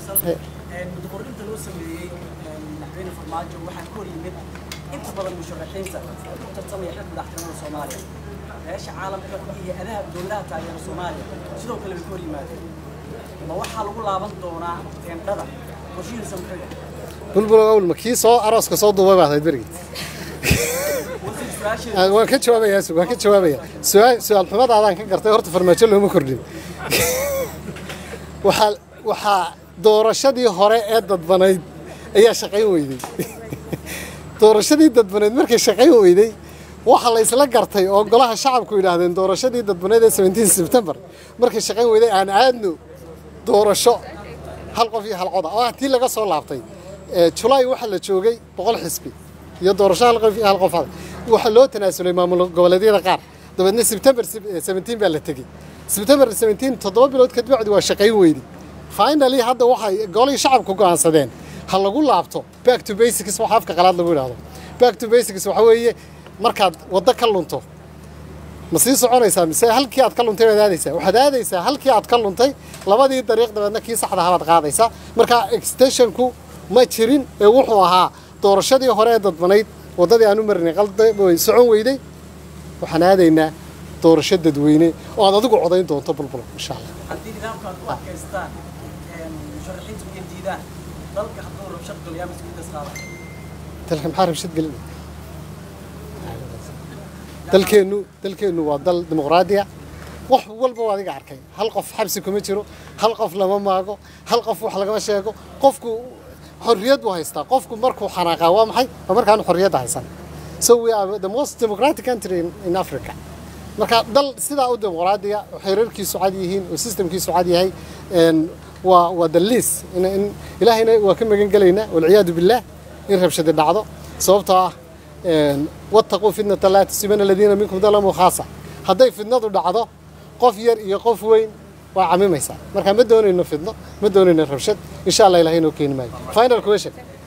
faysal mudaqorrinta loo sameeyey madaxweyne farmaajo waxaa ka hor yimid inta badan musharaxiinta ku tartamaya xilka madaxtinimada soomaaliya beesha caalamka iyo adaha dowladaha taageera soomaaliya sidoo kale bay ka hor yimaadeen ma waxaa lagu laaban doonaa teendhada qorshihiisa muxuu yahay bulbul awlma kii soo arooska soo duubay baad ahayd berigii wasiir su-aasheeda waan ka jawaabayaa waan ka jawaabaya su-aal su-aal xumadaadaan ka gartay horta farmaajo looma kordhin waxaa waxaa doorashadii hore ee dadbanayd ayaa shaqayn weyday doorashadii dadbaneed markay shaqayn weyday waxaa la isla gartay oo golaha shacabku yidhaahdeen doorashadii dadbaneed ee 17 sebtembar markay shaqayn weyday aan aadno doorasho hal qof iyo hal coda oo ah tii laga soo laabtay ee julaay waxaa la joogay boqol xisbi iyo doorasho hal qof iyo hal qof ah waxaa loo tanaasulay maamul goboleedyada qaar dabeedna sebtembar 17 baa la tegey sebtembar 17 toddoba bilood kadib bacdi waa shaqayn weyday finally hadda waxay golihii shacabku go'aansadeen ha lagu laabto back to basics waxa afka qalaad lagu yidhaahdo back to basics waxa weeye markaad waddo ka lunto ma sii soconaysaa mise halkii aad ka luntay baad aadaysaa waxaad aadaysaa halkii aad ka luntay labadii dariiq dabeedna kii saxda ahabaad qaadaysaa marka extensionku ma jirin ee wuxuu ahaa doorashadii hore ee dadbanayd waddadii aan u marinay qalda way socon weyday waxaan aadaynaa doorasho dadweyne oo aad adigu codayn doonto bulbul insha allah haddii nidaamka aad u adkaystaan musharaxiintu ay diidaan dalka hadduu rabshad galiyaa mas-uuliyaddaas qaada dalka maxaa rabshad gelin dalkeennu dalkeennu waa dal dimuqraadiya wax walba waa adiga arkay hal qof xabsi kuma jiro hal qof lama maago hal qof wax lagama sheego qofku xorriyad buu haystaa qofku markuu xanaaqaa waa maxay waa markaan xorriyadda haysan so we are the most democratic country in, in africa marka dal sidaa u dimuqraadiya oo xeerarkiisu cad yihiin oo systemkiisu cad yahay waa waa daliis in, in ilaahayna waa ka magan gelaynaa walciyaadu billah in rabshadi dhacdo sababtoo ah wattaquu fitnata laa tusiibana aladiina minkum dalamuu khaasa hadday fidnadu dhacdo qof yar iyo qof weyn waa camimaysaa marka ma doonayno fidno ma doonayno rabshad insha allah ilahay noo keeni maayo final question